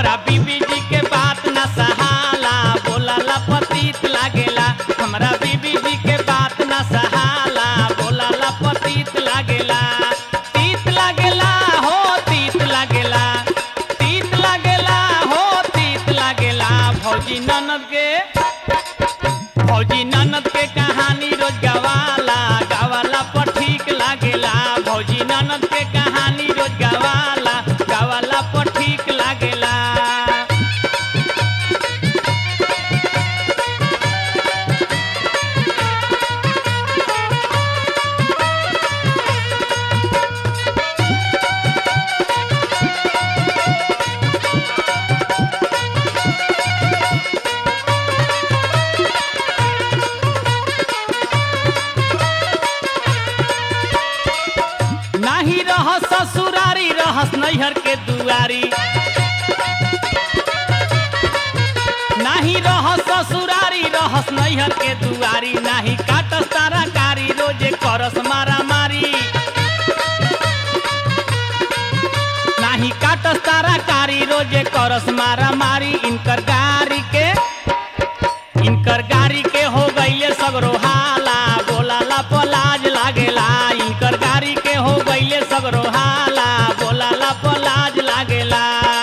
हमरा बीबी जी के बात न सहाला बोलाला पतित लागेला हमरा बीबी जी के बात न सहाला बोलाला पतित लागेला तीत लागेला हो तीत लागेला तीत लागेला हो तीत लागेला भौजी ननद के भौजी ननद के कहानी रोज गवाला गवाला पर ठीक लागेला भौजी ननद के कहानी रोज गवाला गवाला पर ठीक लागेला नाही रह ससुरारी रहस नैहर के दुआरी नाही रह ससुरारी रहस नैहर के दुआरी नाही काटस तारा कारी रोजे करस मारा मारी नाही काटस तारा कारी रोजे करस मारा मारी इनकर गारी के इनकर गाड़ी के हो गईले सगरो हाला बोलाला पलाज लागेला इनकर गाड़ी के हो गईले सगरो हाला बोलाला पलाज लागेला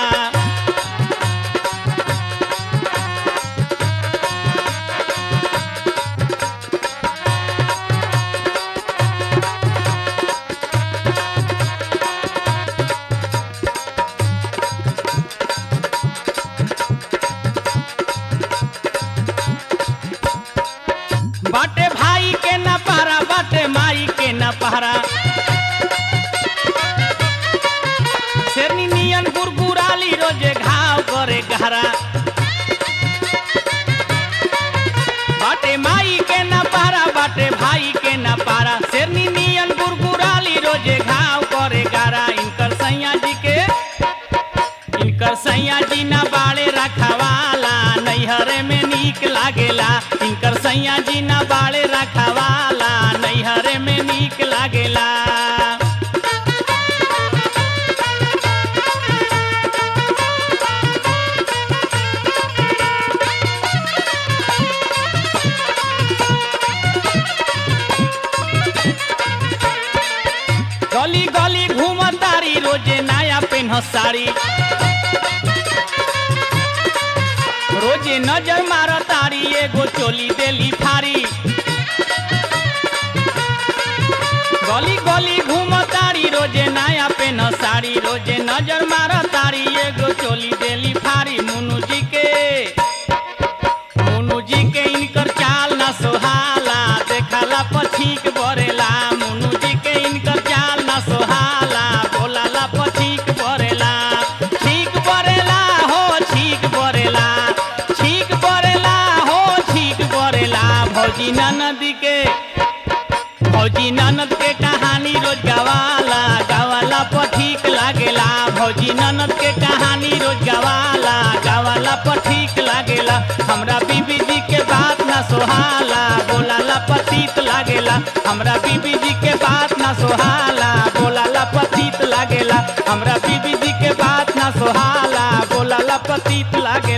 बाटे भाई के न पहरा बाटे माई के न पहरा शेरनी नियन गुरगुराली रोजे घाव करे गहरा बाटे माई के न पहरा बाटे भाई के न पारा शेरनी नियन गुरगुराली रोजे घाव करे गहरा इनकर सैया जी के इनकर सैया जी ना बाड़े रखवाला नैहरे में नीक लागेला इनकर सैया जी ना बाड़े रखवाला नैहरे में नीक लागेला गली गली घूमतारी रोजे नया पेन्ह साड़ी रोजे नजर मारतारी एगो चोली देली फारी गली गली घूमतारी रोजे नया पेन्ह साड़ी रोजे नजर मारतारी एगो चोली देली फारी मुनु जी के मुनु जी के इनकर चाल न सोहाला देखाला पछीक बरेला मुनु जी के इनकर चाल न सोहाला बोलाला पछीक बरेला ठीक बरेला हो ठीक बरेला ठीक बरेला हो ठीक बरेला भौजी ननद के भौजी ननद के कहानी रोज गवाला गवाला पर ठीक लागेला भौजी ननद के कहानी रोज गवाला गवाला पर ठीक लागेला हमरा बीबी जी के बात ना सोहाला बोलाला पतित लागेला हमरा बीबी जी के बात ना सोहाला बोलाला पतित लागेला हमरा बीबी जी के बात ना सोहाला बोलाला पतित लागेला